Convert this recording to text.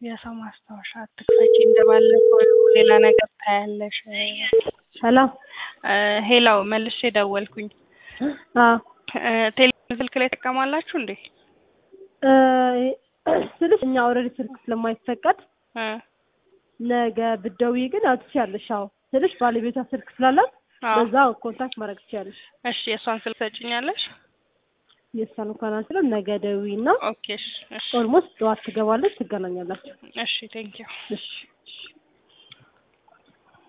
የሰው ማስታወሻ አትክፈቺ እንደባለፈው ሌላ ነገር ታያለሽ። ሰላም ሄላው መልሼ ደወልኩኝ። አዎ ቴሌፎን ስልክ ላይ ትጠቀማላችሁ እንዴ? እ ስልሽ እኛ ኦልሬዲ ስልክ ስለማይፈቀድ እ ነገ ብትደውይ ግን ያው ትችያለሽ። አዎ ስልሽ ባለቤቷ ስልክ ስላላት አዎ። በዛ ኮንታክት ማድረግ ትችያለሽ። እሺ የእሷን ስልክ ሰጭኛለሽ? የእሷን እንኳን አንችልም። ነገ ደውይና ኦኬ እሺ እሺ ኦልሞስት ጠዋት ትገባለች፣ ትገናኛላችሁ። እሺ ቴንኪው እሺ እሺ